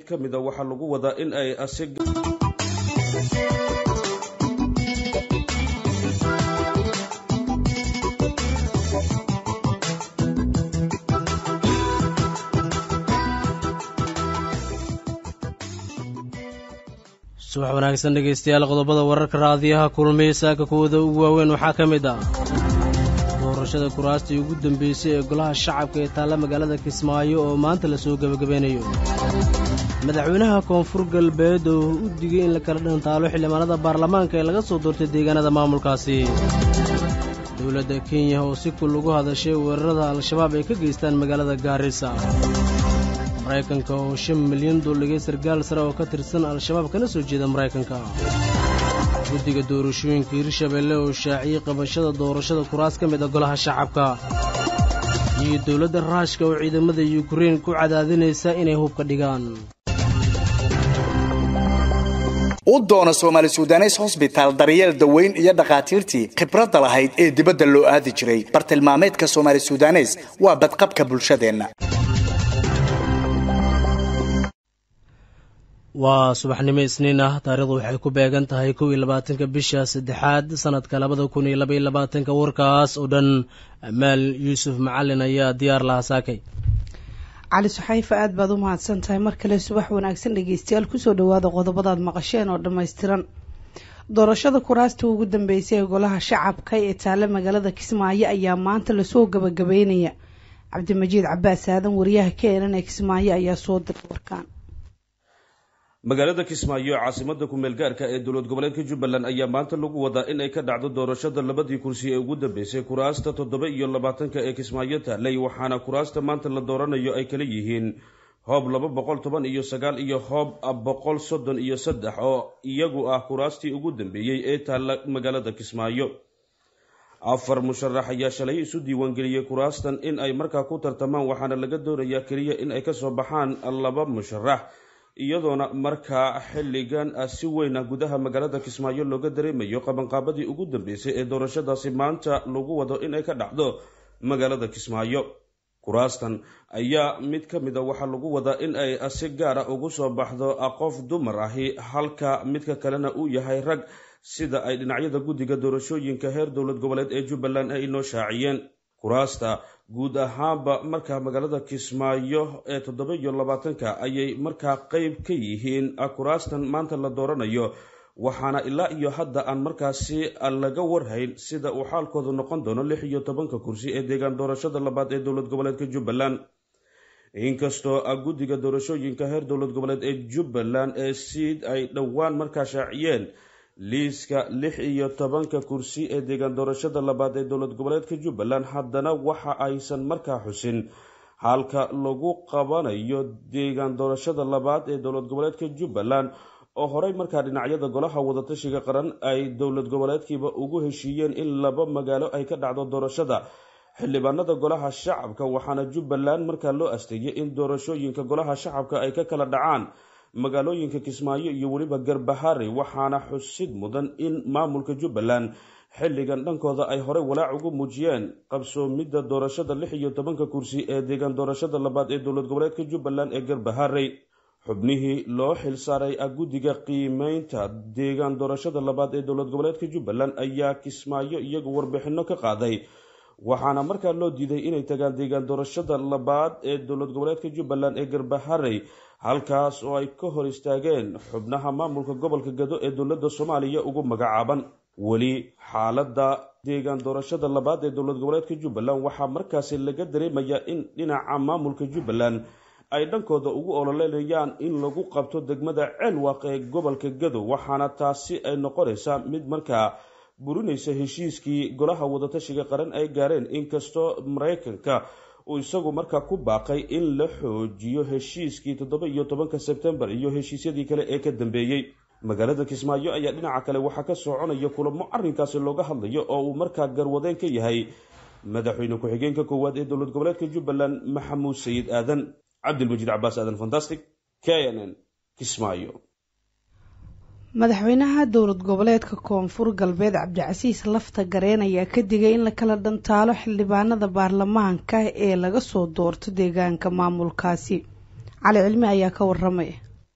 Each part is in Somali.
ka mid a waxaa lagu wadaa in ay asi subax wanaagsan dhegaystayaal qodobada wararka raadiyaha kulmiya saaka kuwada ugu waaweyn waxaa ka mid ah doorashada kuraastii ugu dambeysay ee golaha shacabka ee taalla magaalada kismaayo oo maanta lasoo gebagabeynayo madaxweynaha koonfur galbeed oo u digay in la kala dhantaalo xildhibaanada baarlamaanka ee laga soo doortay deegaanada maamulkaasi dowladda kenya oo si kul ugu hadashay weerarada al-shabaab ay ka geystaan magaalada gaarisa maraykanka oo shan milyan dooligay sargaal sare oo ka tirsan al-shabaab kana soo jeeda maraykanka guddiga doorashooyinka hirshabeelle oo shaaciyey qabashada doorashada kuraas ka mid a golaha shacabka iyo dowladda raashka oo ciidamada yukrain ku cadaadinaysa inay hubka dhigaan u doona soomaali sudanes hosbitaal daryeel daweyn iyo dhakhaatiirtii khibradda lahayd ee dibadda loo aadi jiray bartilmaameedka soomaali sudanes waa badqabka bulshadeenna waa subaxnimo isniin ah taarikhdu waxay ku beegan tahay kow iyo labaatanka bisha saddexaad sanadka labada kun iyo labaiyo labaatanka warkaas oo dhan amaal yuusuf macalin ayaa diyaar lahaa saakay cali suxayfa aada baad u mahadsan tahay mar kale subax wanaagsan dhegeystayaal kusoo dhawaada qodobadaad maqasheen oo dhammaystiran doorashada kuraasta ugu dambeysay ee golaha shacabka ee taale magaalada kismaayo ayaa maanta lasoo gabagabeynaya cabdimajiid cabaas aadan wariyaha keenan ee kismaayo ayaa soo diray warkaan magaalada kismaayo caasimada kumeel gaarka ee dowlad goboleedka jubbaland ayaa maanta lagu wadaa in ay ka dhacdo doorashada labadii kursi ee ugu dambeysay kuraasta toddoba iyo labaatanka ee kismaayo taalay waxaana kuraasta maanta la dooranayo ay kala yihiin hoob laba boqol toban iyo sagaal iyo hoob boqol soddon iyo saddex oo iyagu ah kuraastii ugu dambeeyey ee taalla magaalada kismaayo afar musharax ayaa shalay isu diiwaangeliyey kuraastan in ay markaa ku tartamaan waxaana laga doonayaa keliya in ay kasoo baxaan laba musharax iyadoona markaa xilligan si weyn ah gudaha magaalada kismaayo looga dareemayo qabanqaabadii ugu dambeysay ee doorashadaasi maanta lagu wado in ay ka dhacdo magaalada kismaayo kuraastan ayaa mid ka mid a waxaa lagu wadaa in ay si gaara ugu soo baxdo qof dumar ahi halka midka kalena uu yahay rag sida ay dhinacyada guddiga doorashooyinka heer dowlad goboleed ee jubbaland ay inoo shaaciyeen kuraasta guud ahaanba markaa magaalada kismaayo ee toddoba iyo labaatanka ayay markaa qeyb ka yihiin kuraastan maanta la dooranayo waxaana ilaa iyo hadda aan markaasi laga warhayn sida uu xaalkoodu noqon doono lix iyo tobanka kursi ee deegaan doorashada labaad ee dowlad goboleedka jubbaland inkastoo guddiga doorashooyinka heer dowlad goboleed ee jubbaland ee siid ay dhowaan markaa shaaciyeen liiska lix iyo tobanka kursi ee deegaan doorashada labaad ee dowlad goboleedka jubbaland haddana waxa aysan markaa xusin halka lagu qabanayo deegaan doorashada labaad ee dowlad goboleedka jubbaland oo horey markaa dhinacyada golaha wadatashiga qaran ay dowlad goboleedkiiba ugu heshiiyeen in laba magaalo ay ka dhacdo doorashada xildhibaanada golaha shacabka waxaana jubbaland markaa loo asteeyay in doorashooyinka golaha shacabka ay ka kala dhacaan magaalooyinka kismaayo iyo weliba garbahare waxaana xusid mudan in maamulka jubbaland xilligan dhankooda ay horey walaac ugu muujiyeen qabsoomidda doorashada lix iyo tobanka kursi ee deegaan doorashada labaad ee dowlad goboleedka jubbaland ee garbahare xubnihii loo xilsaaray guddiga qiimeynta deegaan doorashada labaad ee dowlad goboleedka jubbaland ayaa kismaayo iyagu warbixino ka qaaday waxaana markaa loo diiday inay tagaan deegaan doorashada labaad ee dowlad goboleedka jubbaland ee garbaharey halkaas oo ay ka hor istaageen xubnaha maamulka gobolka gado ee dowladda soomaaliya ugu magacaaban weli xaaladda deegaan doorashada labaad ee dowlad goboleedka jubbaland waxaa markaasi laga dareemayaa in dhinaca maamulka jubbaland ay dhankooda ugu ololeynayaan in lagu qabto degmada ceelwaaq ee gobolka gado waxaana taasi ay noqonaysaa mid markaa burinaysa heshiiskii golaha wadatashiga qaran ay gaareen inkastoo maraykanka uu isagu markaa ku baaqay in la xoojiyo heshiiskii toddoba iyo tobanka sebtembar iyo heshiisyadii kale ee ka dambeeyey magaalada kismaayo ayaa dhinaca kale waxaa ka soconaya kulamo arrinkaasi looga hadlayo oo uu markaa garwadeen ka yahay madaxweyne ku-xigeenka koowaad ee dowlad goboleedka jubbaland maxamuud sayid aadan cabdilmajiid cabaas aadan fantastic k n n kismaayo madaxweynaha dowlad goboleedka koonfur galbeed cabdicasiis lafta gareen ayaa ka digay in la kala dhantaalo xildhibaanada baarlamaanka ee laga soo doorto deegaanka maamulkaasi cali cilmi ayaa ka waramaya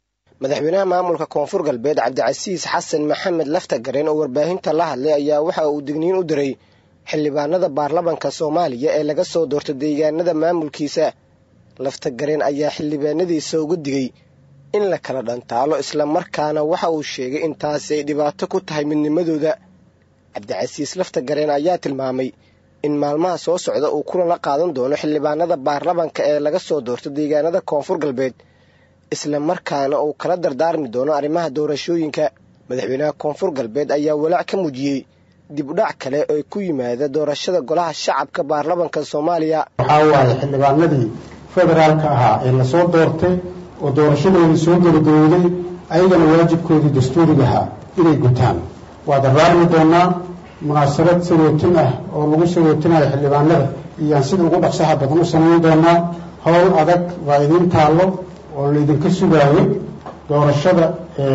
madaxweynaha maamulka koonfur galbeed cabdicasiis xasan maxamed laftagareen oo warbaahinta la hadlay ayaa waxa uu digniin u diray xildhibaanada baarlamanka soomaaliya ee laga soo doorto deegaanada maamulkiisa laftagareen ayaa xildhibaanadiisa uga digay in la kala dhantaalo islamarkaana waxa uu sheegay in taasi ay dhibaato ku tahay midnimadooda cabdicasiis laftagareen ayaa tilmaamay in maalmaha soo socda uu kulan la qaadan doono xildhibaanada baarlamanka ee laga soo doorto deegaanada koonfur galbeed isla markaana uu kala dardaarmi doono arrimaha doorashooyinka madaxweynaha koonfur galbeed ayaa walaac ka muujiyey dib udhac kale oo ku yimaada doorashada golaha shacabka baarlamanka soomaaliya waxaa waaye xildhibaanadii federaalka ahaa ee lasoo doortay oo doorashadoodii soo gabagabowday ayagana waajibkoodii dastuuriga ahaa inay gutaan waa dardaarmi doonaa munaasabad sagootin ah oo lagu sagootinayo xildhibaanada iyaan sida ugu dhaqsaha badan u samayn doonaa howl adag baa idiin taallo oo laydinka sugaayo doorashada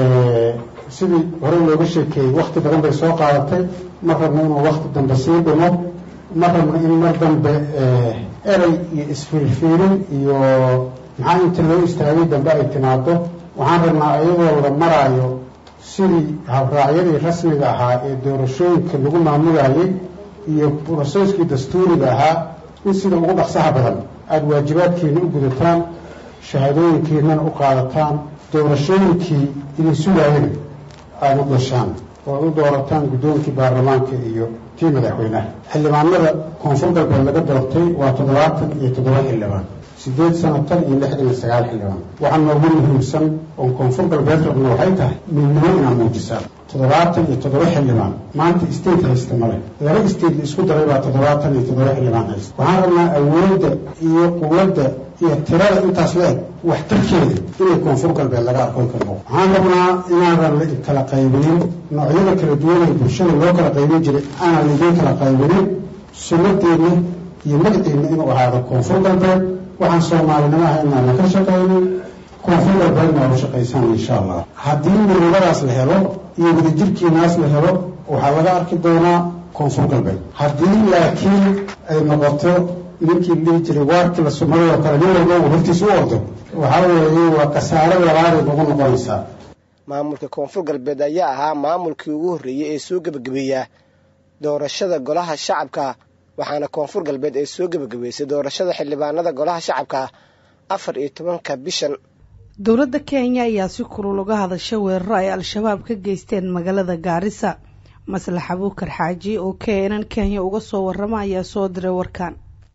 sidii horey looga sheekeeyey wakhti badan bay soo qaadatay ma rabno inuu wakhti dambe sii dhimo ma rabno in mar dambe erey iyo isfiirfiirin iyo maxaa inta loo istaagay dambe ay timaado waxaan rabnaa iyadoo la maraayo sidii habraacyadii rasmiga ahaa ee doorashooyinka lagu maamulayay iyo broseskii dastuuriga ahaa in sida ugu dhaqsaha badan aada waajibaadkiina u gudataan shahaadooyinkiinana u qaadataan doorashooyinkii idin sugaayana aada u gashaan oo u doorataan guddoonkii baarlamaanka iyo tii madaxweynaha xildhibaanada koonfur galbeed laga doortay waa toddobaatan iyo toddoba xildhibaan siddeed sano tan iyo lixdan iyo sagaal xildhibaan waxaa noogu muhiimsan oon koonfur galbeed rabno waxay tahay midnimo inaa muujisaan toddobaatan iyo toddoba xildhibaan maanta state haysta male laba state la isku daray baa toddobaatan iyo toddoba xildhibaan haysta waxaan rabnaa awoodda iyo quwadda iyo tirada intaas la eg waxtarkeeda inay koonfur galbeed laga arkoon karno waxaan rabnaa inaanan la kala qaybinin noocyada kala duwan ee bulshada loo kala qaybin jiray aanan laidin kala qaybinin sunnadeenna iyo magaceenna inuu ahaado koonfur galbeed waxaan soomaalinimo ahaynaa la ka shaqaynin koonfur galbeedna waa u shaqaysaan insha allah haddii midnimadaas la helo iyo wadajirkiinaas la helo waxaa laga arki doonaa koonfur galbeed haddii laakiin ay noqoto ninkii dhihi jiray waarkii la sumaday oo kale nin walba uu hortiisa u ordo waxaa weeye waa khasaare labaaday nagu noqonaysaa maamulka koonfur galbeed ayaa ahaa maamulkii ugu horreeyey ee soo gebagabeeya doorashada golaha shacabka waxaana koonfur galbeed ay soo gebagabeysay doorashada xildhibaanada golaha shacabka afar iyo tobanka bishan dowladda kenya ayaa si kulul uga hadashay weeraro ay al-shabaab ka geysteen magaalada gaarisa maslax abuukar xaaji oo keenan kenya uga soo warrama ayaa soo diray warkan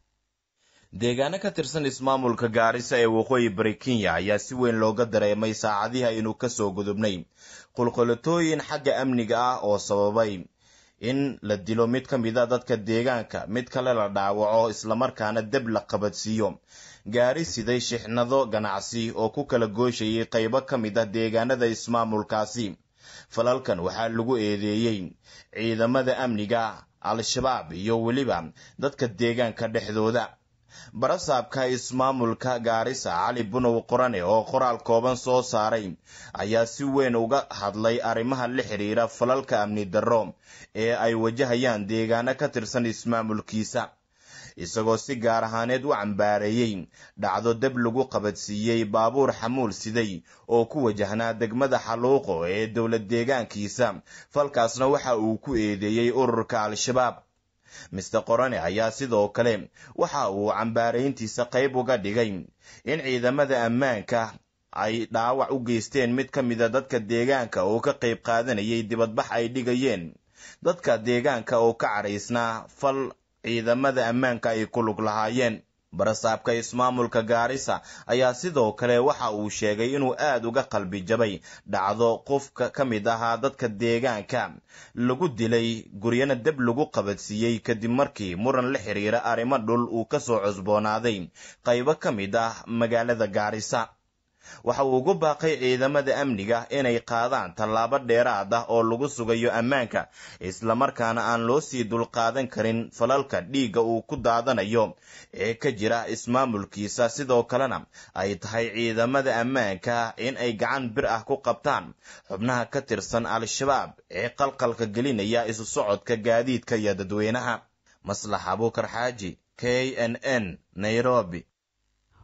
deegaano ka tirsan ismaamulka gaarisa ee waqooyi bari kenya ayaa si weyn looga dareemay saacadihi aynu kasoo gudubnay qulqulatooyin xagga amniga ah oo sababay in la dilo mid ka mid a dadka deegaanka mid kale la dhaawaco islamarkaana deb la qabadsiiyo gaari siday shixnado ganacsi oo ku kala gooshayay qaybo ka mid ah deegaanada ismaamulkaasi falalkan waxaa lagu eedeeyey ciidamada amniga al-shabaab iyo weliba dadka deegaanka dhexdooda barasaabka ismaamulka gaarisa cali bunow qorane oo qoraal kooban soo saaray ayaa si weyn uga hadlay arrimaha la xidhiira falalka amni darro ee ay wajahayaan deegaano ka tirsan ismaamulkiisa isagoo si gaar ahaaneed u cambaareeyey dhacdo deb lagu qabadsiiyey baabuur xamuul siday oo ku wajahnaa degmada xaluuqo ee dowlad deegaankiisa falkaasna waxa uu ku eedeeyey ururka al-shabaab mister qorane ayaa sidoo kale waxa uu cambaarayntiisa qayb uga dhigay in ciidamada ammaanka ay dhaawac u geysteen mid ka mida dadka deegaanka oo ka qayb qaadanayay dibadbax ay dhigayeen dadka deegaanka oo ka cadhaysnaa fal ciidamada ammaanka ay ku lug lahaayeen barasaabka ismaamulka gaarisa ayaa sidoo kale waxa uu sheegay inuu aad uga qalbi jabay dhacdo qofka ka mid ahaa dadka deegaanka lagu dilay guryana deb lagu qabadsiiyey kadib markii muran la xiriira arrimo dhul uu ka soo cusboonaaday qaybo ka mid ah magaalada gaarisa waxa uu ugu baaqay ciidamada amniga inay qaadaan tallaabo dheeraad ah oo lagu sugayo ammaanka islamarkaana aan loo sii dulqaadan karin falalka dhiigga uu ku daadanayo ee ka jira ismaamulkiisa sidoo kalena ay tahay ciidamada ammaanka in ay gacan bir ah ku qabtaan xubnaha ka tirsan al-shabaab ee qalqalka gelinaya isu socodka gaadiidka iyo dadweynaha maslax abuukar xaaji k n n nairobi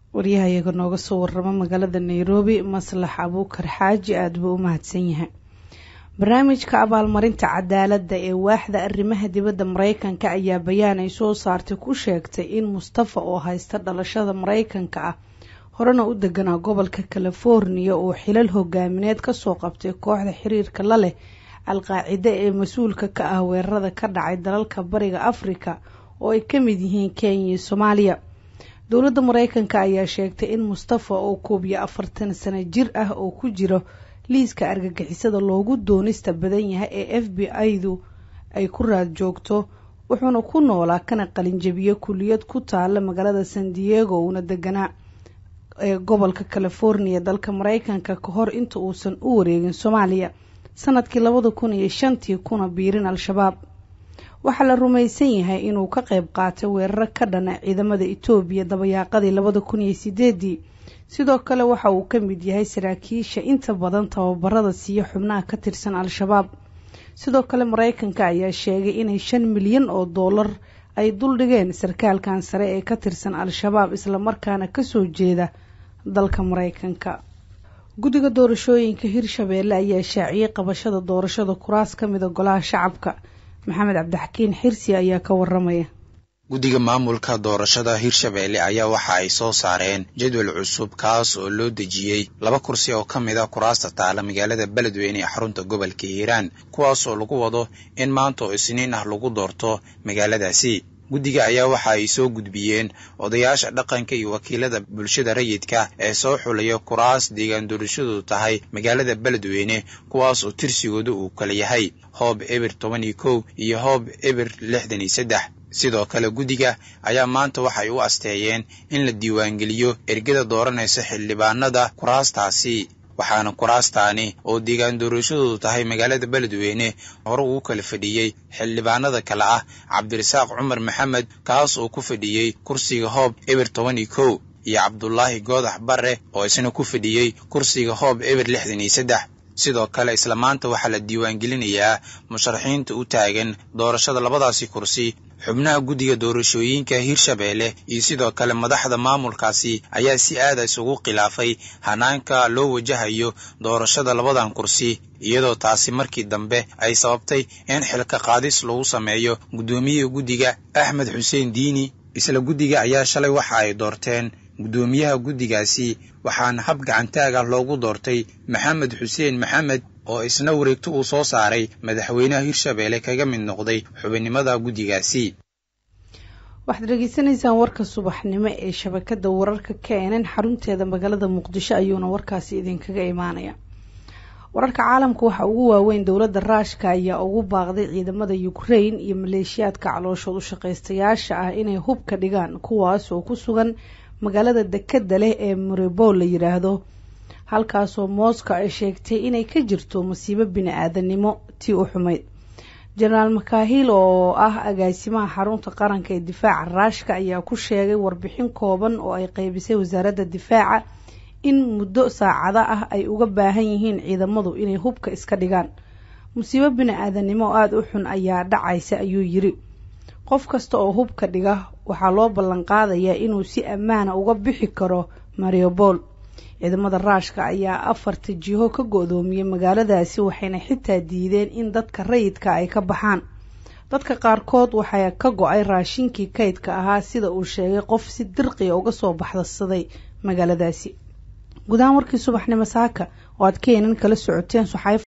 waryahayaga nooga soo waramo magaalada nairobi maslax abuukar xaaji aada buu u mahadsan yahay barnaamijka abaalmarinta cadaaladda ee waaxda arrimaha dibadda mareykanka ayaa bayaan ay soo saartay ku sheegtay in mustafa oo haysta dhalashada mareykanka ah horena u deganaa gobolka californiya oo xilal hogaamineed kasoo qabtay kooxda xiriirka la leh al-qaacide ee mas-uulka ka ah weerarada ka dhacay dalalka bariga afrika oo ay ka mid yihiin kenya iyo soomaaliya dowladda mareykanka ayaa sheegtay in mustafa oo koob iyo afartan sano jir ah oo ku jiro liiska argagixisada loogu doonista badan yahay ee f b i-du ay ku raad joogto wuxuuna ku noolaa kana qalinjabiye kuliyad ku taala magaalada san diego uuna deganaa ee gobolka californiya dalka mareykanka ka hor inta uusan u wareegin soomaaliya sanadkii labada kun iyo shantii kuna biirin al-shabaab waxaa la rumaysan yahay inuu ka qeyb qaatay weeraro ka dhana ciidamada etoobiya dabayaaqadii labada kun iyo sideedii sidoo kale waxa uu ka mid yahay saraakiisha inta badan tababarada siiya xubnaha ka tirsan al-shabaab sidoo kale mareykanka ayaa sheegay inay shan milyan oo doolar ay duldhigeen sarkaalkan sare ee ka tirsan al-shabaab islamarkaana kasoo jeeda dalka mareykanka guddiga doorashooyinka hirshabeelle ayaa shaaciyey qabashada doorashada kuraas ka mida golaha shacabka maxamed cabdixakiin xirsi ayaa ka waramaya guddiga maamulka doorashada hirshabeelle ayaa waxa ay soo saareen jadwal cusub kaas oo loo dejiyey laba kursi oo ka mid a kuraasta taala magaalada beledweyne ee xarunta gobolka hiiraan kuwaas oo lagu wado in maanta oo isniin ah lagu doorto magaaladaasi guddiga ayaa waxa ay soo gudbiyeen odayaasha dhaqanka iyo wakiilada bulshada rayidka ee soo xulaya kuraas deegaan doorashadu tahay magaalada beledweyne kuwaas oo tirsigooda uu kala yahay hoob eber toban iyo kow iyo hoob eber lixdan iyo saddex sidoo kale guddiga ayaa maanta waxay u asteeyeen in la diiwaangeliyo ergada dooranaysa xildhibaanada kuraastaasi waxaana kuraastaani oo deegaan doorashadoodu tahay magaalada beledweyne hore uu kala fadhiyey xildhibaanada kale ah cabdirasaaq cumar maxamed kaas oo ku fadhiyey kursiga hoob eber toban iyo kow iyo cabdulaahi goodax barre oo isna ku fadhiyey kursiga hoob eber lixdan iyo saddex sidoo kale isla maanta waxaa la diiwaangelinayaa musharaxiinta u taagan doorashada labadaasi kursi xubnaha guddiga doorashooyinka hirshabeelle iyo sidoo kale madaxda maamulkaasi ayaa si aada isugu khilaafay hanaanka loo wajahayo doorashada labadan kursi iyadoo taasi markii dambe ay sababtay in xilka qaadis lagu sameeyo guddoomiyaha guddiga axmed xuseen diini isla guddiga ayaa shalay waxa ay doorteen guddoomiyaha guddigaasi waxaana hab gacantaag ah loogu doortay maxamed xuseen maxamed oo isna wareegto uu soo saaray madaxweynaha hirshabeelle kaga mid noqday xubinnimada guddigaasi waxaad dhegeysanaysaan warka subaxnimo ee shabakada wararka keenan xarunteeda magaalada muqdisho ayuuna warkaasi idinkaga imaanaya wararka caalamka waxaa ugu waaweyn dowladda raashka ayaa ugu baaqday ciidamada ukrain iyo maleeshiyaadka calooshood u shaqaystayaasha ah inay hubka dhigaan kuwaas oo ku sugan magaalada dekeda leh ee maribol la yiraahdo halkaasoo moscow ay sheegtay inay ka jirto masiibo bini-aadanimo tii u xumayd jenaraal makahil oo ah agaasimaha xarunta qaranka ee difaaca raashka ayaa ku sheegay warbixin kooban oo ay qeybisay wasaaradda difaaca in muddo saacada ah ay uga baahan yihiin ciidamadu inay hubka iska dhigaan musiibo bini-aadanimo oo aada u xun ayaa dhacaysa ayuu yiri qof kasta oo hubka dhiga waxaa loo ballan qaadayaa inuu si ammaana uga bixi karo mariobol ciidamada raashka ayaa afarta jiho ka go-doomiyey magaaladaasi waxayna xitaa diideen in dadka rayidka ay ka baxaan dadka qaarkood waxaa ka go-ay raashinkii kaydka ahaa sida uu sheegay qof si dirqiya uga soo baxdasaday magaaladaasi gudahaan warkii subaxnimo saaka oo aad keenan kala socoteen